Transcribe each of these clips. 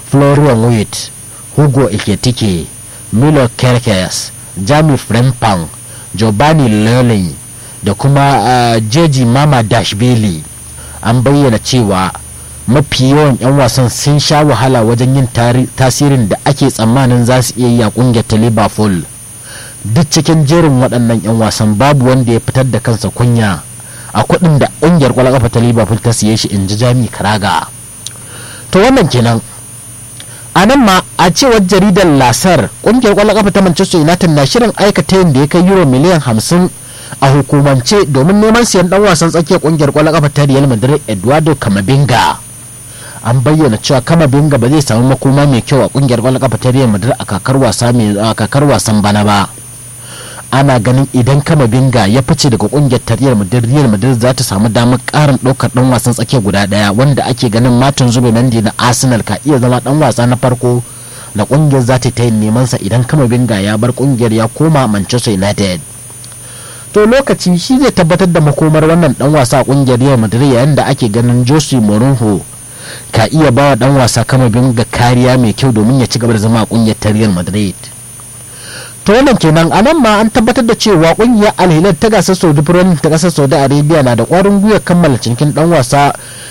florian witt hugo iketike milo kerkes jami frempang giovanni lolin da kuma uh, jeji mama dashbili an bayyana cewa mafi yawan 'yan wasan sun sha wahala wajen yin tasirin da ake tsammanin za su iya yi a kungiyar ta liverpool duk cikin jerin waɗannan 'yan wasan babu wanda ya fitar da kansa kunya a kuɗin da ƙungiyar ƙwallon ƙafa ta liverpool ta siye shi in ji jami karaga to wannan kenan a nan ma a cewar jaridar lasar ƙungiyar ƙwallon ƙafa ta manchester united na shirin aikata yin da ya kai euro miliyan hamsin a hukumance domin neman siyan dan wasan tsakiyar ƙungiyar ƙwallon ƙafa ta real madrid eduardo camavinga an bayyana cewa camavinga ba zai samu makoma mai kyau a ƙungiyar ƙwallon ƙafa ta real madrid a kakar wasa mai kakar wasan bana ba ana ganin idan kama binga ya fice daga kungiyar tariyar madrid real madrid za ta samu damar karin ɗaukar ɗan wasan tsakiya guda ɗaya wanda ake ganin martin zubimendi na arsenal ka iya zama ɗan wasa na farko da kungiyar za ta yi neman sa idan kama binga ya bar kungiyar ya koma manchester united to lokaci shi zai tabbatar da makomar wannan ɗan wasa a kungiyar real madrid yayin da ake ganin jose mourinho ka iya bawa ɗan wasa kama binga kariya mai kyau domin ya ci gaba da zama a kungiyar ta real madrid to wannan kenan a nan ma an tabbatar da cewa kungiyar alhilal ta gasar saudi premier ta kasar saudi arabia na da kwarin gwiwa kammala cinikin dan wasa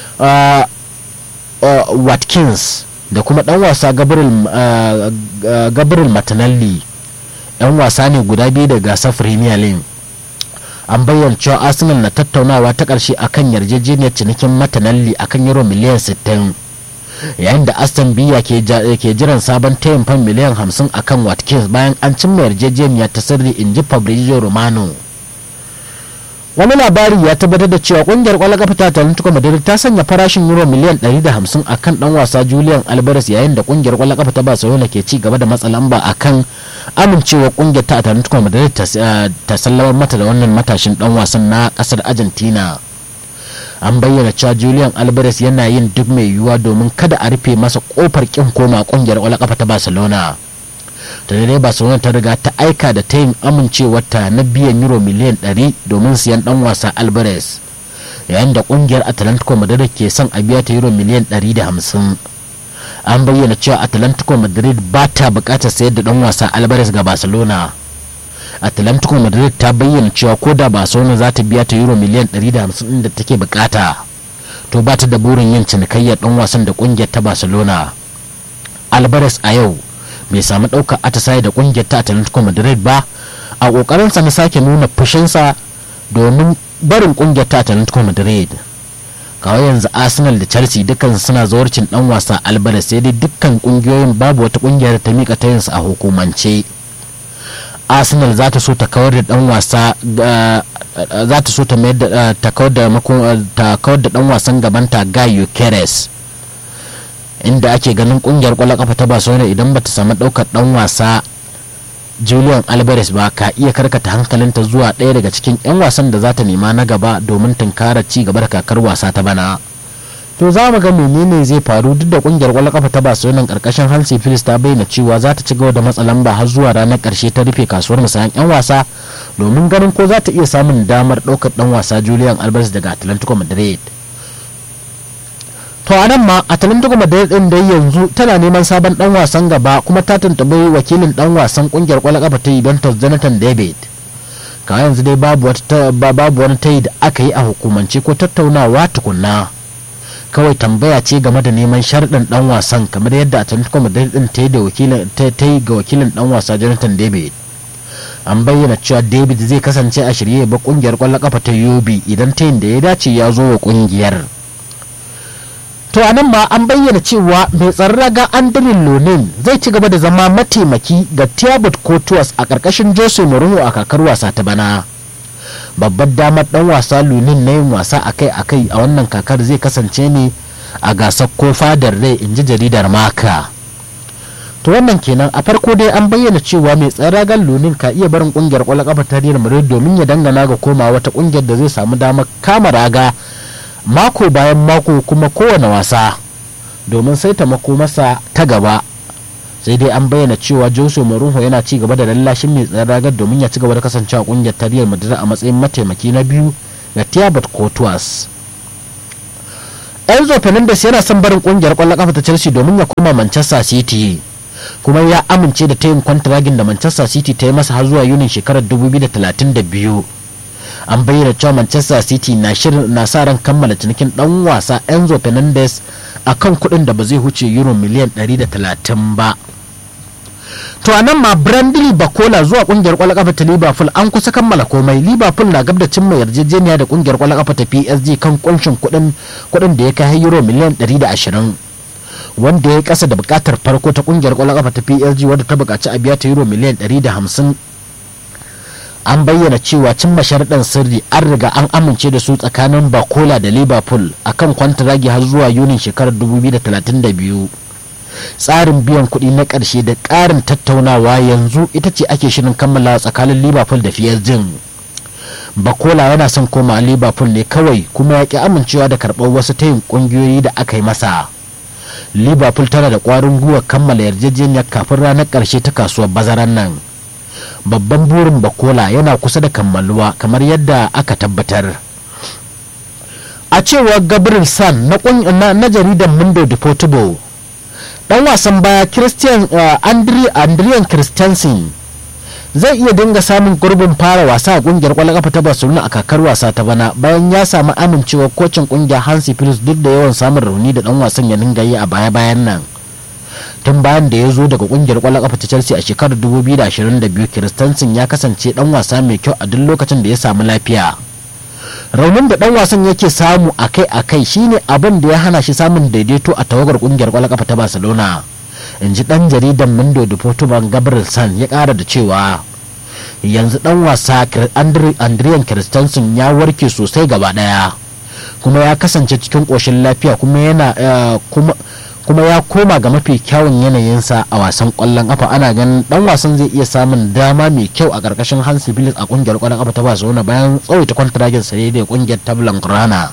watkins da kuma dan wasa gabriel matanalli yan wasa ne guda biyu da gasar premier league an bayyana cewa arsenal na tattaunawa ta karshe akan yarjejeniyar cinikin matanalli akan euro miliyan 60 yayin da aston villa ke jiran sabon tayin fan miliyan 50 akan watkins bayan an cimma yarjejeniya ta sirri in ji fabrizio romano wani labari ya tabbatar da cewa kungiyar kwallon kafa ta talentuka madrid ta sanya farashin euro miliyan 150 akan dan wasa julian alvarez yayin da kungiyar kwallon kafa ta barcelona ke ci gaba da matsa lamba akan amincewa kungiyar ta talentuka madrid ta sallamar mata da wannan matashin dan wasan na kasar argentina an bayyana cewa julian alvarez yana yin duk mai yiwuwa domin kada a rufe masa kofar kin koma kungiyar kwallon kafa ta barcelona da dai barcelona ta riga ta aika da ta yin amincewarta na biyan euro miliyan 100 domin siyan dan wasa alvarez yayin da kungiyar atlantico madrid ke son a biya ta euro miliyan 150 an bayyana cewa atlantico madrid ba ta bukatar sayar da dan wasa alvarez ga barcelona atlantico madrid ta bayyana cewa ko da barcelona za ta biya ta euro miliyan 150 da take bukata to ba ta da burin yin cinikayyar dan wasan da kungiyar ta barcelona alvarez a yau bai samu ɗaukar atisaye da kungiyar ta atlantico madrid ba a ƙoƙarinsa na sake nuna fushinsa domin barin kungiyar ta atlantico madrid kawai yanzu arsenal da chelsea dukkan suna zawarcin dan wasa alvarez sai dai dukkan kungiyoyin babu wata kungiyar da ta mika tayinsu a hukumance arsenal za ta so ta kawar da dan wasa za ta so ta mayar da ta kawar da ta kawar da dan wasan gabanta Gaio Keres inda ake ganin kungiyar kwallon kafa ta Barcelona idan bata samu daukar dan wasa Julian Alvarez ba ka iya karkata hankalinta zuwa ɗaya daga cikin 'yan wasan da za ta nema na gaba domin tunkara ci gaba da kakar wasa ta bana. to za mu ga menene zai faru duk da kungiyar kwallon kafa ta Barcelona karkashin Hansi Flick ta bayyana cewa za ta ci gaba da matsa lamba har zuwa ranar karshe ta rufe kasuwar musayan yan wasa domin ganin ko za ta iya samun damar ɗaukar dan wasa Julian Alvarez daga Atlantico Madrid to a nan ma Atlantico Madrid din dai yanzu tana neman sabon dan wasan gaba kuma ta tuntubi wakilin dan wasan kungiyar kwallon kafa ta Juventus Jonathan David kawai yanzu dai babu wani tayi da aka yi a hukumance ko tattaunawa tukunna kawai tambaya ce game da neman sharɗin ɗan wasan kamar yadda Atletico Madrid din ta yi da wakilin ta yi ga wakilin ɗan wasa Jonathan David an bayyana cewa David zai kasance a shirye ba kungiyar kwallon kafa ta Yobi idan ta yin da ya dace ya zo wa kungiyar to a nan ma an bayyana cewa mai tsaron raga Andrin Lonin zai ci gaba da zama mataimaki ga Thiago Courtois a ƙarƙashin Jose Mourinho a kakar wasa ta bana. babbar damar dan wasa lunin na yin wasa akai-akai a wannan kakar zai kasance ne a gasar ko fadar rai in ji jaridar maka to wannan kenan a farko dai an bayyana cewa mai tsaragan lunin ka iya barin kungiyar kwallon kafa ta Real Madrid domin ya dangana ga koma wata kungiyar da zai samu damar kama raga mako bayan mako kuma kowane wasa domin sai ta mako masa ta gaba sai dai an bayyana cewa Jose Mourinho yana ci gaba da lallashin mai tsaron ragar domin ya ci gaba da kasancewa kungiyar ta Real Madrid a matsayin mataimaki na biyu ga Thiago Courtois enzo fernandez yana son barin kungiyar kwallon kafa ta chelsea domin ya koma manchester city kuma ya amince da tayin kwantiragin da manchester city ta yi masa har zuwa yunin shekarar 2032 an bayyana cewa manchester city na shirin na sa ran kammala cinikin dan wasa enzo fernandez a kan kudin da ba zai huce euro miliyan 130 ba to a nan ma brandley bakola zuwa kungiyar kwallon kafa ta liverpool an kusa kammala komai liverpool na gab da cimma yarjejeniya da kungiyar kwallon kafa ta psg kan kunshin kudin kudin da ya kai euro miliyan 120 wanda ya kasa da bukatar farko ta kungiyar kwallon kafa ta psg wadda ta bukaci a biya ta euro miliyan 150 an bayyana cewa cimma sharaɗin sirri an riga an amince da su tsakanin bakola da liverpool akan kwantaragi har zuwa yunin shekarar 2032 tsarin biyan kuɗi na ƙarshe da ƙarin tattaunawa yanzu ita ce ake shirin kammala tsakanin liverpool da psg bakola yana son koma liverpool ne kawai kuma ya ƙi amincewa da karɓar wasu tayin ƙungiyoyi da aka yi masa liverpool tana da ƙwarin gwiwa kammala yarjejeniyar kafin ranar ƙarshe ta kasuwar bazaran nan babban burin bakola yana kusa da kammaluwa kamar yadda aka tabbatar a cewar gabriel san na, na, jaridar mundo deportivo dan wasan baya christian uh, Andre, andrian christensen zai iya dinga samun gurbin fara wasa a kungiyar kwallon kafa ta barcelona a kakar wasa ta bana bayan ya samu amincewar kocin kungiyar hansi phillips duk da yawan samun rauni da dan wasan ya dinga yi a baya-bayan nan tun bayan da ya zo daga kungiyar kwallon kafa ta chelsea a shekarar 2022 christensen ya kasance dan wasa mai kyau a duk lokacin da ya samu lafiya raunin da dan wasan yake samu akai-akai shine abin da ya hana shi samun daidaito a tawagar kungiyar kwallon kafa ta barcelona in ji dan jaridan mindo da portugal gabriel san ya kara da cewa yanzu dan wasa andrian christensen ya warke sosai gaba daya kuma ya kasance cikin koshin lafiya kuma yana kuma kuma ya koma ga mafi kyawun yanayinsa a wasan kwallon kafa ana ganin dan wasan zai iya samun dama mai kyau a karkashin Hansi Phillips a kungiyar kwallon kafa ta Barcelona bayan tsawaita kwantiragin sa da kungiyar Tablan Grana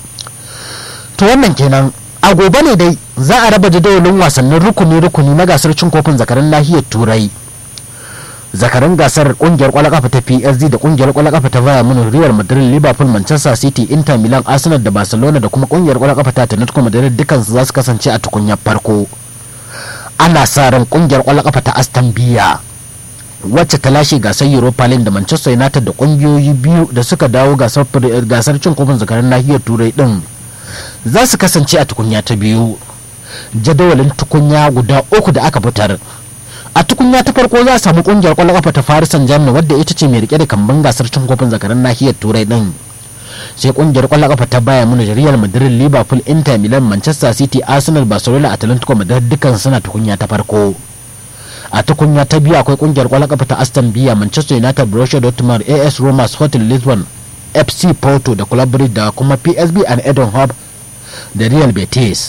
to wannan kenan a gobe ne dai za a raba jadawalin wasannin rukuni-rukuni na gasar cin kofin zakarin nahiyar turai zakarin gasar kungiyar kwallon kafa ta PSG da kungiyar kwallon kafa ta Bayern Munich Real Madrid Liverpool Manchester City Inter Milan Arsenal da Barcelona da kuma kungiyar kwallon kafa ta Atletico Madrid dukkan su za su kasance a tukunyar farko ana sa ran kungiyar kwallon kafa ta Aston Villa wacce ta lashe gasar Europa League da Manchester United da kungiyoyi biyu da suka dawo gasar gasar cin kofin zakarin nahiyar turai din za su kasance a tukunya ta biyu jadawalin tukunya guda uku da aka fitar a tukunya ta farko za a samu kungiyar kwallon kafa ta Paris Saint-Germain wadda ita ce mai rike da kamban gasar cin kofin zakaran nahiyar Turai din sai kungiyar kwallon kafa ta Bayern Munich Real Madrid Liverpool Inter Milan Manchester City Arsenal Barcelona Atletico Madrid dukkan suna tukunya ta farko a tukunya ta biyu akwai kungiyar kwallon kafa ta Aston Villa Manchester United Borussia Dortmund AS Roma Sporting Lisbon FC Porto da Club Brugge da kuma PSV and Eindhoven da Real Betis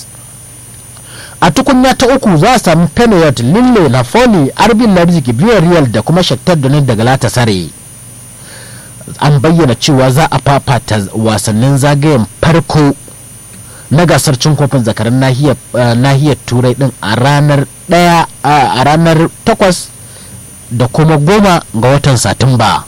a tukunya ta uku za a sami Penayot, Lille, Napoli, Arbin Leipzig, Villarreal da kuma Shakhtar Donetsk da Galatasaray. An bayyana cewa za a fafata wasannin zagayen farko na gasar cin kofin zakarar nahiyar turai din a ranar daya a ranar takwas da kuma goma ga watan satumba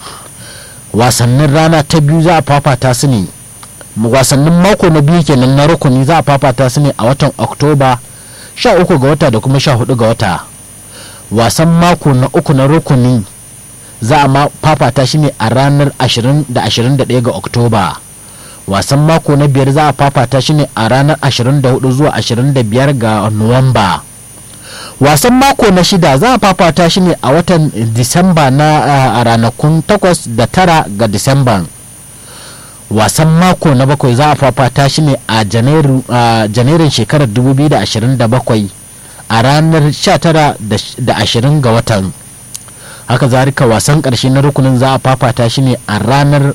wasannin rana ta biyu za a fafata su ne wasannin mako na biyu kenan na rukuni za a fafata su ne a watan oktoba 13 ga wata da kuma 14 ga wata wasan mako na uku na rukuni za a fafata shi ne a ranar 20 da 21 ga oktoba wasan mako na biyar za a fafata shi ne a ranar 24 zuwa 25 ga nuwamba wasan mako na shida za a fafata shi ne a watan disamba na ranakun 8 da 9 ga disamba wasan mako na bakwai za a fafata shi ne a janairun shekarar 2027 a ranar 19 da 20 ga watan haka zarika wasan karshe na rukunin za a fafata shi ne a ranar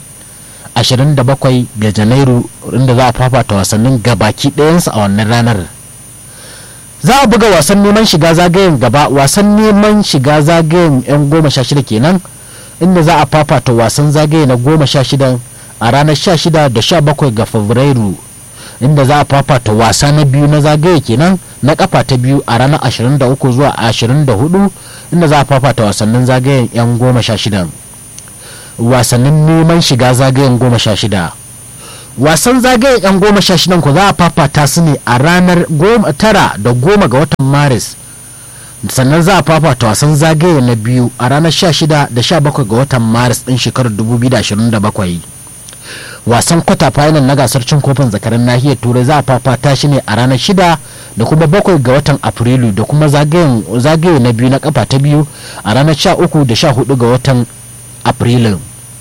27 ga janairu inda za a fafata wasannin gabaki ɗayansu a wannan ranar za a buga wasan neman shiga zagayen gaba wasan neman shiga zagayen 'yan goma sha shida kenan inda za a fafata wasan zagaye na goma sha shidan a ranar 16 da 17 ga fabrairu inda za a fafata wasa na biyu na zagaye kenan na kafa ta biyu a ranar 23 zuwa 24 inda za a fafata wasannin zagayen 'yan goma sha shidan wasannin neman shiga zagayen goma sha shida wasan zagaye yan goma sha shidan ku za a fafata su ne a ranar tara da goma ga watan maris sannan za a fafata wasan zagaye na biyu a ranar sha shida da sha bakwai ga watan maris din shekarar 2027 wasan kwata final na gasar cin kofin zakarin nahiyar turai za a fafata shi ne a ranar shida da kuma bakwai ga watan afrilu da kuma zagaye na biyu na kafa ta biyu a ranar sha uku da sha hudu ga watan afrilu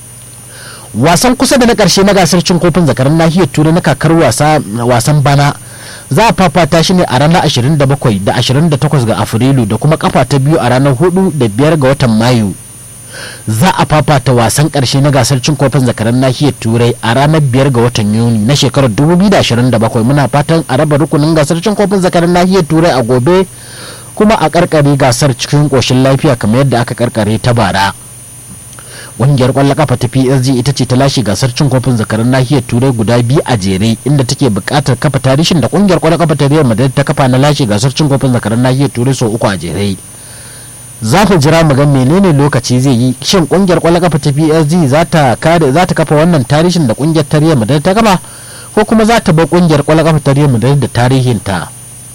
wasan kusa da na karshe na gasar cin kofin zakarin nahiyar turai na kakar wasan bana za a fafata shi ne a ranar 27 da 28 ga afrilu da kuma kafa ta biyu a ranar 4 da 5 ga watan mayu za a fafata wasan karshe na gasar cin kofin zakaran nahiyar turai a ranar 5 ga watan yuni na shekarar 2027 muna fatan a raba rukunin gasar cin kofin zakaran nahiyar turai a gobe kuma a karkare gasar cikin koshin lafiya kamar yadda aka karkare ta bara ƙungiyar ƙwallon kafa ta PSG ita ce ta lashe gasar cin kofin zakaran nahiyar turai guda biyu a jere inda take buƙatar kafa tarihin da ƙungiyar ƙwallon kafa ta Real Madrid ta kafa na lashe gasar cin kofin zakaran nahiyar turai sau uku a jere za ku jira mu ga menene lokaci zai yi shin ƙungiyar ƙwallon kafa ta PSG za ta kare za ta kafa wannan tarihin da ƙungiyar ta Real Madrid ta kafa ko kuma za ta bar ƙungiyar ƙwallon kafa ta Real Madrid da tarihin ta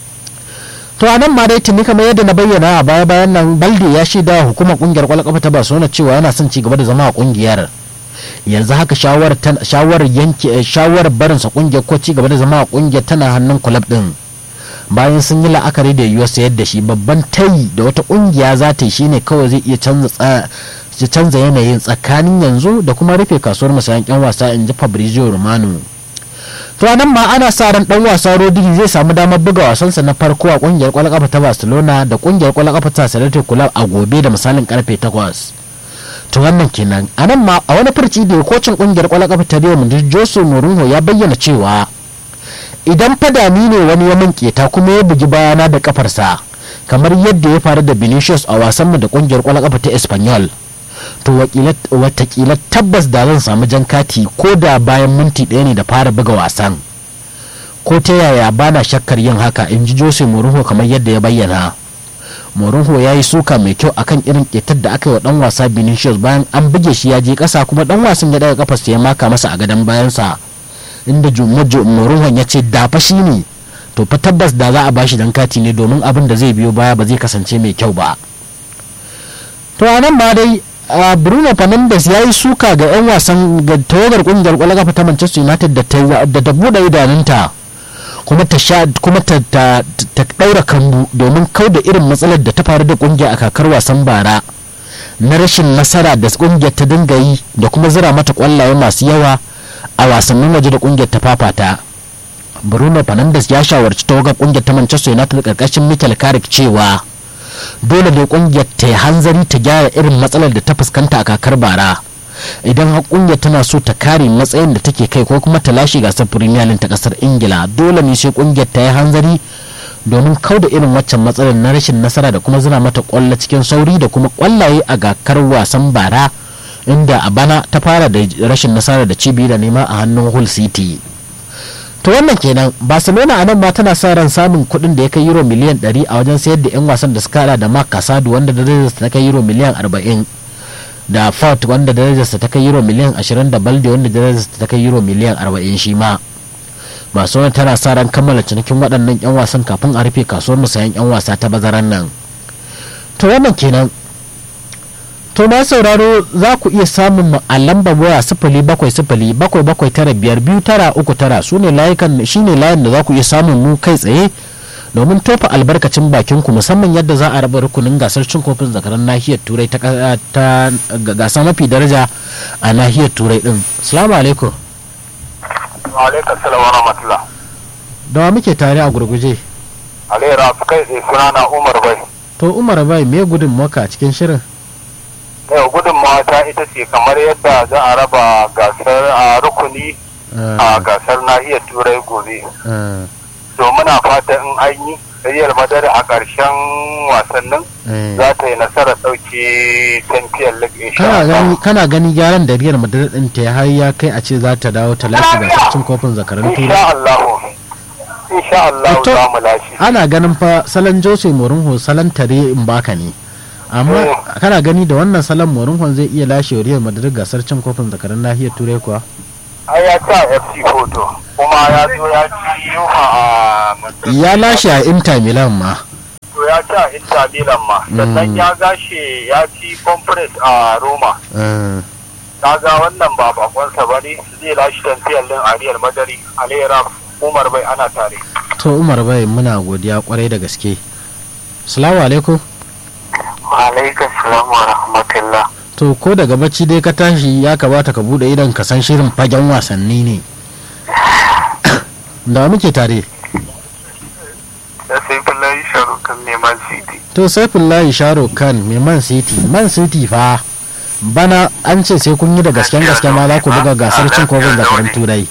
to a nan ma dai tuni kamar yadda na bayyana a baya bayan nan balde ya shaida wa hukumar kungiyar kwallon kafa ta barcelona cewa yana son ci gaba da zama a kungiyar yanzu haka shawarar yanke shawarar barinsa kungiyar ko ci gaba da zama a kungiyar tana hannun kulab din bayan sun yi la'akari da yiwuwar sayar da shi babban tayi da wata kungiya za ta yi shine kawai zai iya canza yanayin tsakanin yanzu da kuma rufe kasuwar masayan yan wasa in ji fabrizio romano to nan ma ana sa ran dan wasa Rodri zai samu damar buga wasansa na farko a kungiyar kwallon kafa ta Barcelona da kungiyar kwallon kafa ta Celtic Club a gobe da misalin karfe 8 to wannan kenan a nan ma a wani furci da kocin kungiyar kwallon kafa ta Real Madrid Jose Mourinho ya bayyana cewa idan fadami ne wani ya minke ta kuma ya bugi bayana da kafarsa kamar yadda ya faru da Vinicius a wasanmu da kungiyar kwallon kafa ta Espanyol to watakila tabbas da zan samu jan kati ko da bayan minti ɗaya ne da fara buga wasan ko ta yaya bana shakkar yin haka in ji jose mourinho kamar yadda ya bayyana mourinho ya yi suka mai kyau akan irin ƙetar da aka yi wa dan wasa vinicius bayan an buge shi ya je ƙasa kuma dan wasan ya daga kafarsa ya maka masa a gadon bayansa inda mourinho ya ce dafa shi ne to fa tabbas da za a bashi dan kati ne domin abin da zai biyo baya ba zai kasance mai kyau ba to a nan ma dai Uh, bruno fernandes ya yi suka ga 'yan wasan ga tawagar kungiyar kwallon kafa ta manchester united da ta buɗe idanunta kuma ta kuma ta ɗaura kambu domin kau da irin matsalar da ta faru da kungiya a kakar wasan bara na rashin nasara da kungiyar ta dinga yi da kuma zira mata kwallaye masu yawa a wasannin waje da kungiyar ta fafata bruno fernandes ya shawarci tawagar kungiyar ta manchester united karkashin michael carrick cewa dole ne kungiyar ta yi hanzari ta gyara irin matsalar da ta fuskanta a kakar bara idan har kungiyar tana so ta kare matsayin da take kai ko kuma ta lashe gasar premier league ta kasar ingila dole ne sai kungiyar ta yi hanzari domin kauda irin waccan matsalar na rashin nasara da kuma zira mata kwallo cikin sauri da kuma kwallaye a kakar wasan bara inda a bana ta fara da rashin nasara da cibi da nema a hannun hull city to wannan kenan barcelona a nan ma tana sa ran samun kuɗin da ya kai euro miliyan 100 a wajen sayar da 'yan wasan da suka hada da mark casado wanda darajarsa ta kai euro miliyan 40 da fort wanda darajarsa ta kai euro miliyan 20 da balde wanda darajarsa ta kai euro miliyan 40 shi ma barcelona tana sa ran kammala cinikin waɗannan 'yan wasan kafin a rufe kasuwar musayan 'yan wasa ta bazaran nan to wannan kenan to ma sauraro za ku iya samun mu a lambar waya sifili bakwai sifili bakwai bakwai tara biyar biyu tara uku tara su ne layukan shine layin da za ku iya samun mu kai tsaye domin tofa albarkacin bakin ku musamman yadda za a raba rukunin gasar cin kofin zakaran nahiyar turai ta gasa mafi daraja a nahiyar turai din assalamu alaikum alaikum salam wa rahmatullah da wa muke tare a gurguje alaira kai tsaye sunana umar bai to umar bai me gudun maka a cikin shirin yau gudunmawa ta ita ce kamar yadda za a raba gasar a rukuni a gasar nahiyar turai gobe so muna fata in an yi Real Madrid a ƙarshen wasannin za ta yi nasarar ɗauke Champions League insha Allah. Kana gani gyaran da Real Madrid ɗin ta har ya kai a ce za ta dawo ta lashe gasar cin kofin zakaran turai. Insha Allah. Insha Allah za mu lashe. Ana ganin fa salon Jose Mourinho salon tare in baka ne. amma kana gani da wannan salon Mourinho zai iya lashe Real Madrid gasar cin kofin zakaran nahiyar turai kuwa? ai ya ci a fc photo kuma ya zo ya ci yuha a ya lashe a inter milan ma to ya ci a inter milan ma sannan ya gashe ya ci conference a roma kaga wannan ba bakonsa ba ne zai lashe tafiyar din ariyar madari alera umar bai ana tare to umar bai muna godiya kwarai da gaske salamu alaikum alaikum salam wa rahmatullah to ko daga bacci dai ka tashi ya kamata ka bude idan ka san shirin fagen wasanni ne da muke tare da sai filayi sharukan neman city to saifullahi sharo kan mai man city man city fa bana an ce sai kun yi da gasken gaske ma za ku buga gasar cin kofin zakarun turai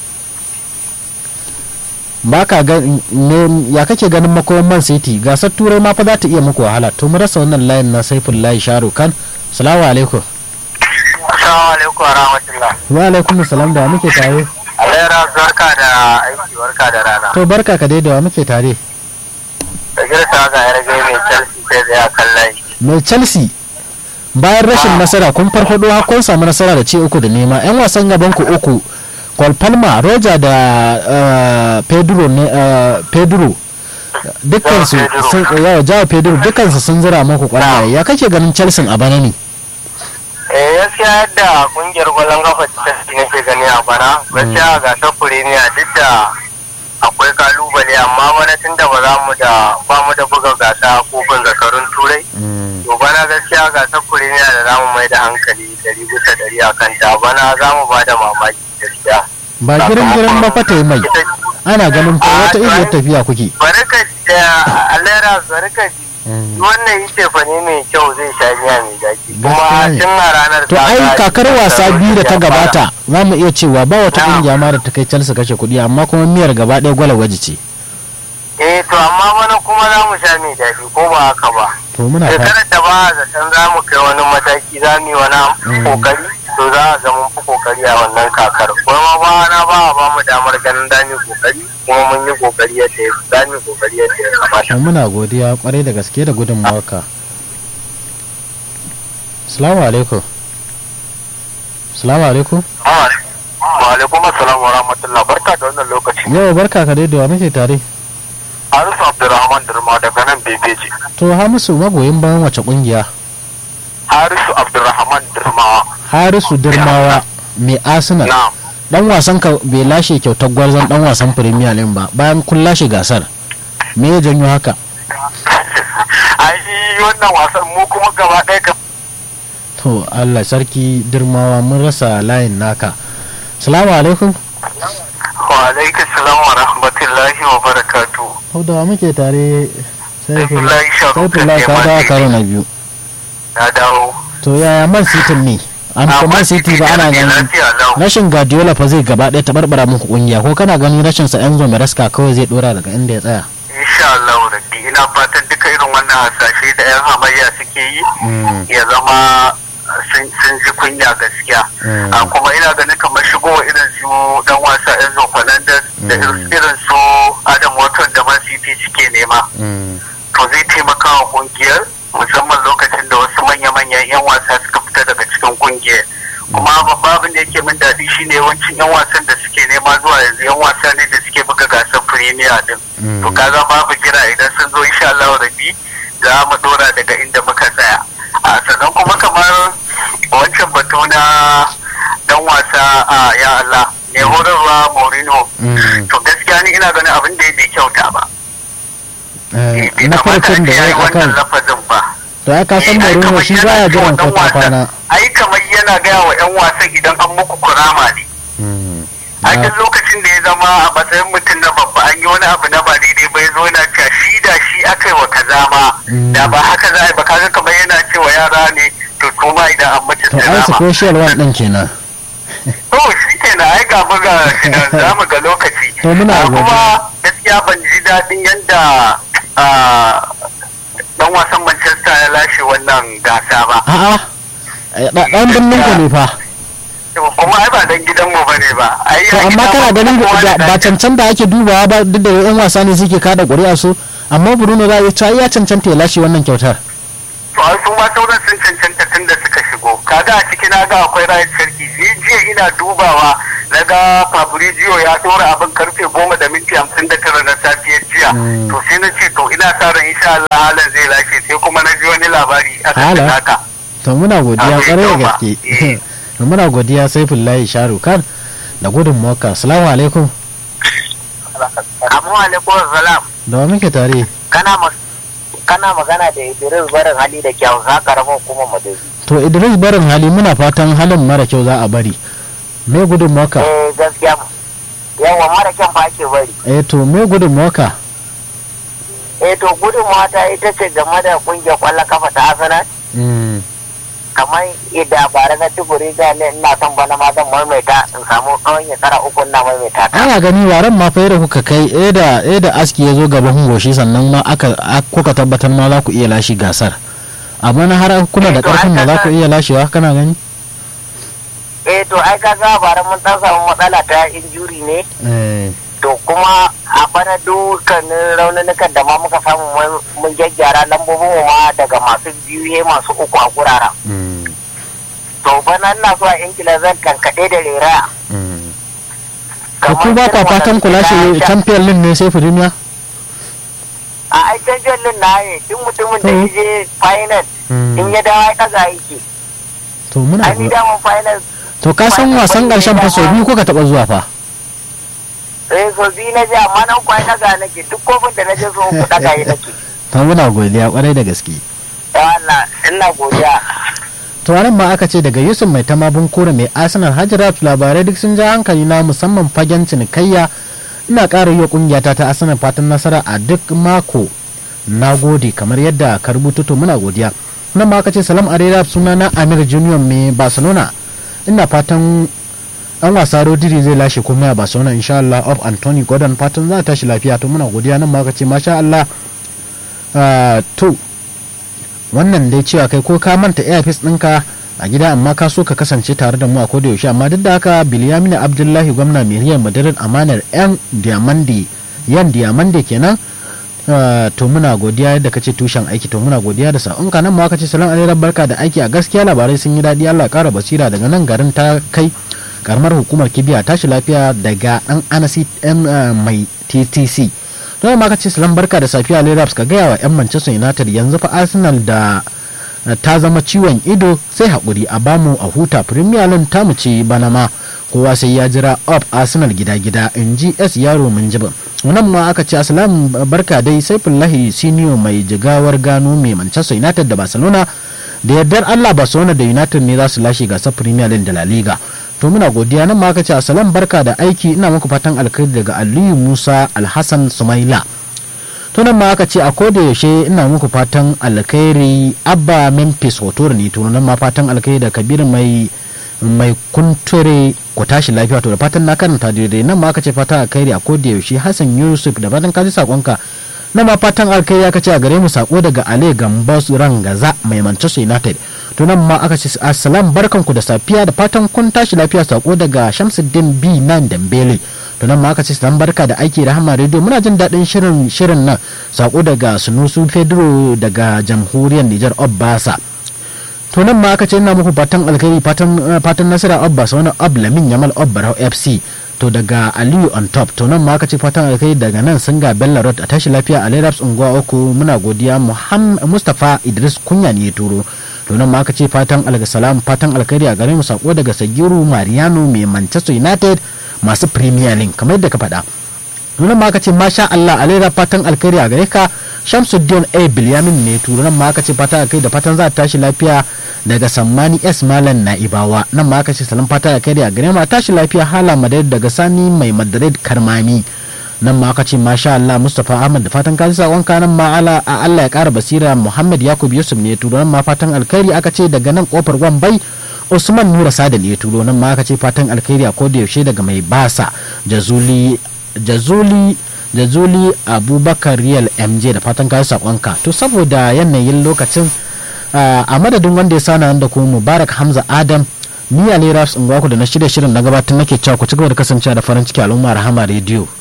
ba ka ga ne ya kake ganin makoman man city gasar turai ma fa za ta iya muku wahala to mu rasa wannan layin na saifullahi sharo kan salamu alaikum assalamu alaikum wa rahmatullah wa alaikum salam da wa muke tare alera barka da aiki barka da rana to barka ka dai da wa muke tare da girsa ga yarge mai chelsea sai da ya kallai mai chelsea bayan rashin nasara kun farfado har kun samu nasara da ce uku da nema yan wasan gaban ku uku Cole Palmer, Roger da uh, Pedro ne uh, Pedro dukkansu sun yawa jawo Pedro dukkansu sun zira muku kwallaye ya kake ganin Chelsea a bana ne eh gaskiya yadda kungiyar kwallon kafa ta Chelsea nake gani a bana gaskiya ga ta Premier duk da akwai kalubale amma bana tunda ba za mu da ba mu da buga gasa kofin zakarun turai to bana gaskiya gasar Premier da za mu mai da hankali dari bisa dari a kanta bana za mu ba da mamaki gaskiya ba girin girin ba fata yi mai ana ganin ko wata iriyar tafiya kuke bari ka da alera bari ka ji wannan yi cefane mai kyau zai sha miya mai zaki kuma tun a ranar to ai kakar wasa biyu da ta gabata za mu iya cewa ba wata kungiya ma da ta kai Chelsea kashe kuɗi amma kuma miyar gaba ɗaya gwala waje ce eh to amma mana kuma za mu sha mai daɗi ko ba haka ba to muna fata shekarar da ba a zaton za mu kai wani mataki za mu yi wani kokari to za a ga mun fi kokari a wannan kakar kuma ba na ba a ba mu damar ganin za mu yi kokari kuma mun yi kokari yadda ya za mu yi kokari yadda ya kamata to muna godiya kwarai da gaske da gudunmawarka salamu alaikum salamu alaikum wa alaikum assalam wa rahmatullah barka da wannan lokaci yau barka ka dai da wa muke tare Harisu Abdurrahman Durma daga nan Bebeji to hamisu magoyin bayan wace kungiya Harisu Abdurrahman Durma harisu dirmawa mai arsenal na'am dan wasan ka bai lashe kyautar gwarzon dan wasan premier league ba bayan kun lashe gasar me ya janyo haka ai wannan wasan mu kuma gaba ɗaya ka to allah sarki dirmawa mun rasa layin naka salamu alaikum wa alaikum salam wa rahmatullahi wa barakatu hau da wa muke tare Saifullahi Sharukan saifullah ka Neman dawo City. karo na biyu na dawo to yaya man city ne an Ah, ko man Man city City ba ana ne ganin lafiya lau. rashin guardiola fa zai gaba ɗaya tabarbara muku kungiya ko kana ganin rashin sa enzo maresca kawai zai dora daga inda ya tsaya insha Allah rabbi ina fatan duka irin wannan hasashe da yan hamayya suke yi ya zama sun sun ji kunya gaskiya Mm. a kuma ina ganin kamar shigowa irin su dan wasa Enzo Fernandez da Mm. irin su Adam Watson da Man City suke nema to zai taimaka wa kungiyar musamman lokacin da wasu manya-manyan 'yan wasa suka fita daga cikin kungiyar kuma babban abin da yake min daɗi shine yawancin 'yan wasan da suke nema zuwa yanzu 'yan wasa ne da suke buga gasar premier din Mm. to kaga babu jira idan sun zo insha Allah rabi za mu dora daga inda muka tsaya a sannan kuma kamar wancan batu na dan wasa a ya Allah ne horarwa Mourinho to gaskiya ni ina ganin abin da ya bai kyauta ba na farkon da ya yi akan lafazin ba to ya kasan Mourinho shi baya jiran ko ta kwana ai kamar yana gaya wa yan wasan idan an muku kurama ne a duk lokacin da ya zama a matsayin mutum na babba an yi wani abu na ba daidai ba ya zo yana cewa shi da shi aka yi wa kaza ma da ba haka za a yi ba kaga kamar yana cewa yara ne to kuma idan an mace to ai special one din kenan to shi kenan ai ga mu ga shi nan za mu ga lokaci To muna Ah, godiya. kuma gaskiya ban ji daɗin yadda dan wasan Manchester ya lashe wannan gasa ba a'a eh, da- dan birnin ku ne fa kuma ai ba dan gidanmu ba ne ba ai to a amma gidanmu kana ganin kowa da da- ba ɗan- cancan da ake dubawa ba duk da yan wasa ne suke kada ƙuri'a su amma Bruno za a iya cewa ya cancanta ya lashe wannan kyautar to ai su ma sauran sun cancanta tun da suka shigo kaga a ciki na ga akwai rayar sarki ni jiya ina dubawa na ga fabrizio ya ɗora abin karfe goma da minti hamsin da tara na safiyar jiya to sai na ce to ina sa ran insha Allah halan zai lashe sai kuma na ji wani labari a kan haka to muna godiya kwarai da gaske to muna godiya saifullahi sharu kan da gudun moka assalamu alaikum Amu alaikum salam. da wa muke tare Kana kana magana da Idris barin hali da kyau za ka rama kuma madadi. to idris barin hali muna fatan halin mara kyau za a bari me gudun moka Eh gaskiya yawa mara kyan fa ake bari. eh to me gudun moka Eh to gudun mata ita ce game da kungiyar kwallon kafa ta Arsenal. kamar yadda bara na tuburi ga ne ina son bana ma zan maimaita in samu tsawon shekara uku na maimaita ta. ana gani waren ma fa da kuka kai eh da eh da aski ya zo gaban goshi sannan ma aka kuka tabbatar ma za ku iya lashe gasar amma na har kuna da karfin da za ku iya lashewa kana gani eh to ai kaga bara mun dan samu matsala ta injuri ne eh to kuma a bana dukkanin raununukan da ma muka samu mun gyaggyara lambobin mu ma daga masu biyu masu uku a guraren to bana ina so a ingila zan kankaɗe da rera to ku ba ka fatan ku lashe champion league ne sai firimiya a ai champion league na yi duk mutumin da ya je final in ya dawo ya ɗaga yake to muna ai ni daman final to ka san wasan ƙarshen fa sau biyu kuka taɓa zuwa fa eh so biyu na je amma nan kwai daga nake duk kofin da na je so ku daga yi nake to muna godiya kwarai da gaske ya Allah ina godiya to wannan ma aka ce daga Yusuf mai tamabun kura mai Arsenal Hajrat labarai duk sun ja hankali na musamman fagen cinikayya ina ƙara yi wa ƙungiyata ta Arsenal fatan nasara a duk mako na gode kamar yadda ka rubuta to muna godiya nan ma aka ce salam arera suna na Amir Junior mai Barcelona ina fatan an wasa rodiri zai lashe kuma a barcelona insha Allah of anthony gordon fatan za ta tashi lafiya to muna godiya nan ma ce masha Allah to wannan dai cewa kai ko ka manta airfis ɗinka a gida amma ka so ka kasance tare da mu a koda yaushe amma duk da haka bilyamina abdullahi gwamna mai riyar madarin amanar yan diamande yan diamande kenan to muna godiya yadda kace tushen aiki to muna godiya da sa'un nan ma kace salam alaikum barka da aiki a gaskiya labarai sun yi daɗi Allah ƙara basira daga nan garin ta kai karamar hukumar kibiya tashi lafiya daga dan anasi yan mai ttc don ma kace salam barka da safiya leraps ka gaya wa yan manchester united yanzu fa arsenal da ta zama ciwon ido sai haƙuri a bamu a huta premier league ta mu ce bana ma kowa sai ya jira up arsenal gida-gida in ji s yaro mun jibin wannan ma aka ce asalam barka dai sai fillahi senior mai jigawar gano mai manchester united da barcelona da yardar allah barcelona da united ne za su lashe gasar premier league da la liga to muna godiya nan ma aka ce asalam barka da aiki ina muku fatan alkhairi daga aliyu musa alhassan sumaila to nan ma aka ce a koda yaushe ina muku fatan alkhairi abba memphis hoto ne to nan ma fatan alkhairi da kabir mai mai kunture ku tashi lafiya to da fatan na karanta daidai nan ma aka ce fatan alkhairi a koda yaushe hassan yusuf da fatan ka ji sakonka na ma fatan alkhairi aka ce a gare mu sako daga ale gambas rangaza mai manchester united to nan ma aka ce assalam barkanku da safiya da fatan kun tashi lafiya sako daga shamsuddin b nan dambele to nan ma aka ce salam barka da aiki rahama radio muna jin daɗin shirin shirin nan sako daga sunusu pedro daga jamhuriyar nijar obbasa to nan ma aka ce ina muku fatan alkhairi fatan fatan nasara obba wani ob lamin yamal obbarau fc to daga aliyu on top to nan ma aka ce fatan alkhairi daga nan sun ga bella road a tashi lafiya a leraps unguwa uku muna godiya mustapha idris kunya ne ya turo to nan ma aka ce fatan alkasalam fatan alkhairi a gare mu sako daga sagiru mariano mai manchester united masu premier league kamar yadda ka faɗa nan ma aka ce masha allah a lera fatan alkhairi a gare ka shamsuddin a bilyamin ne turo nan ma aka ce fatan alkhairi da fatan za ta tashi lafiya daga sammani s malam na'ibawa nan ma aka ce salam fata da kare a gare ma tashi lafiya hala madrid daga sani mai madrid karmami nan ma aka ce masha Allah Mustapha Ahmad da fatan kaji sakon nan ma ala a Allah ya kara basira Muhammad Yakub Yusuf ne turo nan ma fatan alkhairi aka ce daga nan kofar Wambai Usman Nura Sadal ya turo nan ma aka ce fatan alkhairi a koda yaushe daga mai basa Jazuli Jazuli Jazuli Abubakar Real MJ da fatan kaji sakonka to saboda yanayin lokacin a madadin wanda ya sana da kuma mubarak hamza adam ni ali rafs in da na shirya shirin na gabatar nake cewa ku ci gaba da kasancewa da farin ciki al'umma rahama rediyo